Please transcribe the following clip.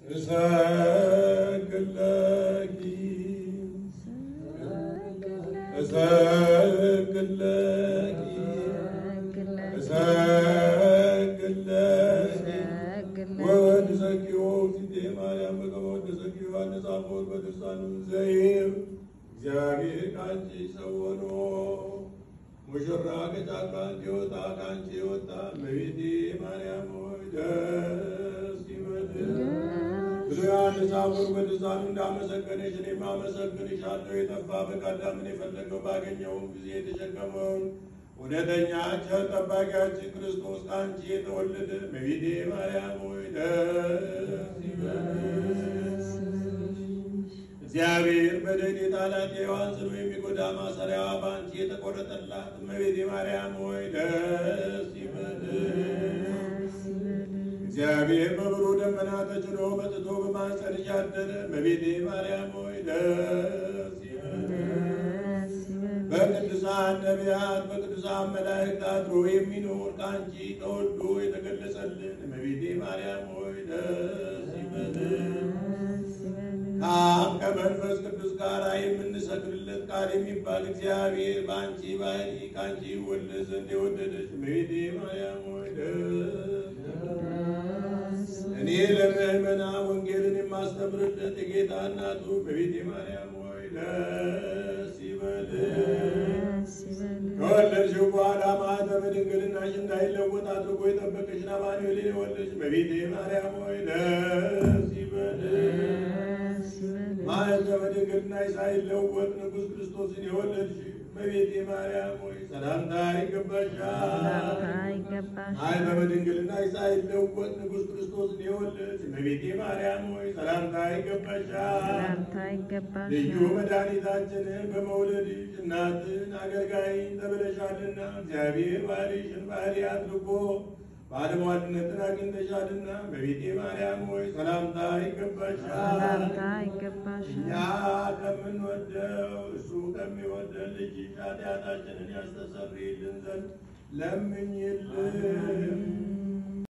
እሰግድለኪ እሰግድለኪ እሰግድለኪ ወድሰኪዮ ፊቴ ማርያም በከመ ወድሰኪዮ ዮሐንስ አፈወርቅ በድርሳኑ ዘይብ እግዚአብሔር ከአንቺ ሰውሮ ሙሽራ ከጫካ እንዲወጣ ከአንቺ የወጣ እመቤቴ ማርያም ሆይ ደስ ይበልሽ። ብዙ ዮሐንስ አፈወርቅ በድርሳኑ እንዳመሰገነሽ እኔም አመሰግንሻለሁ። የጠፋ በቀዳምን የፈለገው ባገኘውም ጊዜ የተሸከመውን እውነተኛ ቸር ጠባቂያችን ክርስቶስ ከአንቺ የተወለደ እመቤቴ ማርያም ሆይ ደስ ይበልሽ። እግዚአብሔር በደል የጣላት የሔዋን ጽኑ የሚጎዳ ማሰሪያዋ በአንቺ የተቆረጠላት እመቤቴ ማርያም ሆይ ደስ ይበልሽ። እግዚአብሔር በብሩህ ደመና ተጭኖ መጥቶ በማኅፀንሽ ያደረ እመቤቴ ማርያም ሆይ ደስ ይበልሽ። በቅዱሳን ነቢያት በቅዱሳን መላእክት አድሮ የሚኖር ከአንቺ ተወልዶ የተገለጸልን እመቤቴ ማርያም ሆይ ደስ ይበልሽ። ከአብ ከመንፈስ ቅዱስ ጋር የምንሰግድለት ቃል የሚባል እግዚአብሔር በአንቺ ባህሪ ከአንቺ ይወለድ ዘንድ የወደደች እመቤቴ ማርያም ሆይ ደስ ይበልሽ። እኔ ለምእመና ወንጌልን የማስተምርለት የጌታ እናቱ እመቤቴ ማርያም ሆይ ደስ ይበልሽ። ከወለድሽው በኋላ ማኅተመ ድንግልናሽ እንዳይለወጥ አድርጎ የጠበቀሽን አማኑኤልን የወለድሽ እመቤቴ ማርያም ሆይ ደስ ይበልሽ። ማኅተመ ድንግልናሽ ሳይለወጥ ንጉሥ ክርስቶስን የወለድሽ እመቤቴ ማርያም ሆይ ሰላምታ ይገባሻል። ማኅተመ ድንግልናሽ ሳይለወጥ ንጉሥ ክርስቶስን የወለድሽ እመቤቴ ማርያም ሆይ ሰላምታ ይገባሻል። ልዩ መድኃኒታችንን በመውለድሽ እናትን አገልጋይን ተብለሻልና እግዚአብሔር ባልሽን ባህሪ አድርጎ ባለሟልነትን አግኝተሻልና እመቤቴ ማርያም ሆይ ሰላምታ ይገባሻል። እኛ ከምንወደው እሱ ከሚወደን ልጅሽ ኃጢአታችንን ያስተሰርይልን ዘንድ ለምኝልን።